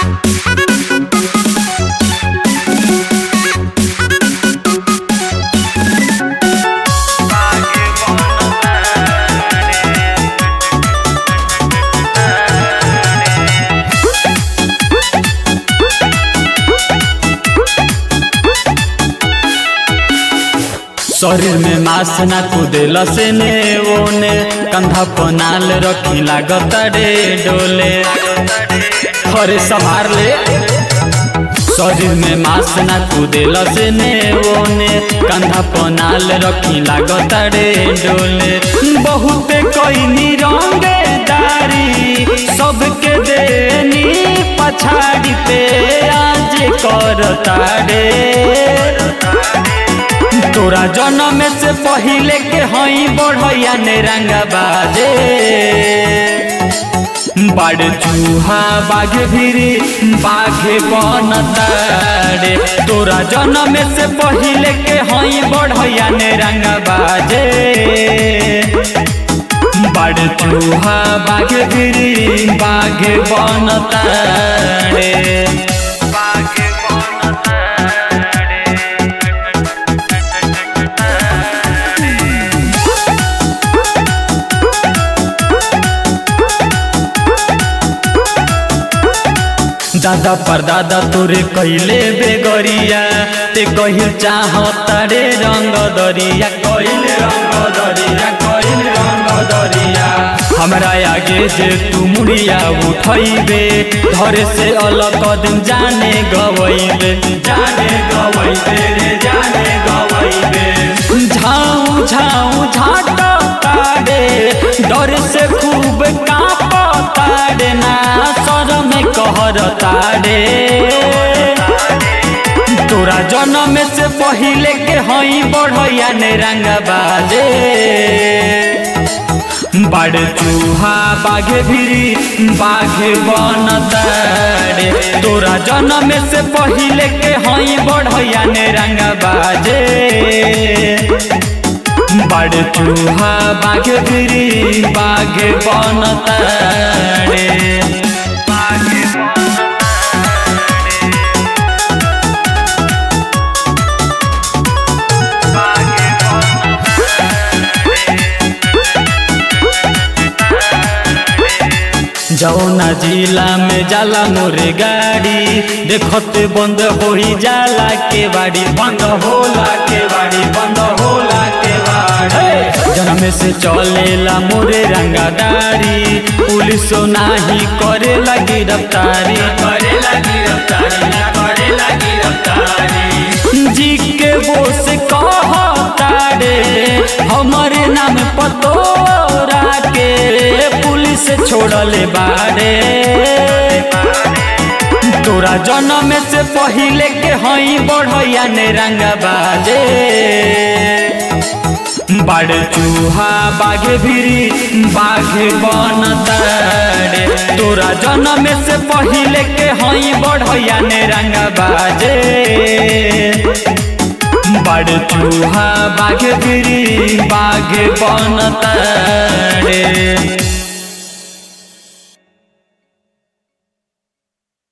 शरीर में मास ना कुदेल से ने ओने कंधा पनाल रखी लागत रे डोले हरे संभार ले शरीर में मास ना कुदेल से ने ओने कंधा पनाल रखी लागत रे डोले बहुत कोई रंगे दारी सबके देनी पछाड़ी पे आज करता रे तोरा जन्म से पहिले के हई बढ़ैया ने रंगा बाजे बड़ चूहा बाघ भिरी बाघे बनतारे तोरा जन्म से पहिले के हई बढ़ैया ने रंगा बाजे बड़ चूहा बाघ भिरी बाघे बनतारे बाघे दादा पर दादा तोरे कैले बेगरिया ते कहिल चाहता रे रंग दरिया कैले रंग दरिया कैले रंग दरिया हमरा आगे जे तू मुड़िया उठैबे धरे से अलग कदम जाने गवैबे जाने गवैबे रे जाने गवैबे झाऊ झाऊ झाटा तारे डर से खूब कांपता रे ना शरम कहर तारे तोरा जन्म से पहिले के हई बढ़ैया ने रंग बाजे बड़ चूहा बाघे भिरी बाघे बनतारे तोरा जन्म से पहिले के हई बढ़ैया ने रंग बाजे बड़ चूहा बाघे भिरी बाघे बनतारे जौना जिला में जाला मोरे गाड़ी देखते बंद हो जाला के बाड़ी बंद होला के बाड़ी बंद होला के बाड़ी जन्म से चलेला मोरे रंगादारी पुलिस नाही करे लगी रफ्तारी करे लगी रफ्तारी करे लगी रफ्तारी जी के वो से कहता रे हमारे नाम पतोरा के पुलिस छोड़ले बारे तोरा जन्म से पहिले के हई बढ़ैया ने रंग बाजे बड़ चूहा बाघे भिरी बाघे बनतारे तोरा जन्म से पहिले के हई बढ़ैया ने रंग बाजे बड़ चूहा बाघे भिरी बाघे बनतारे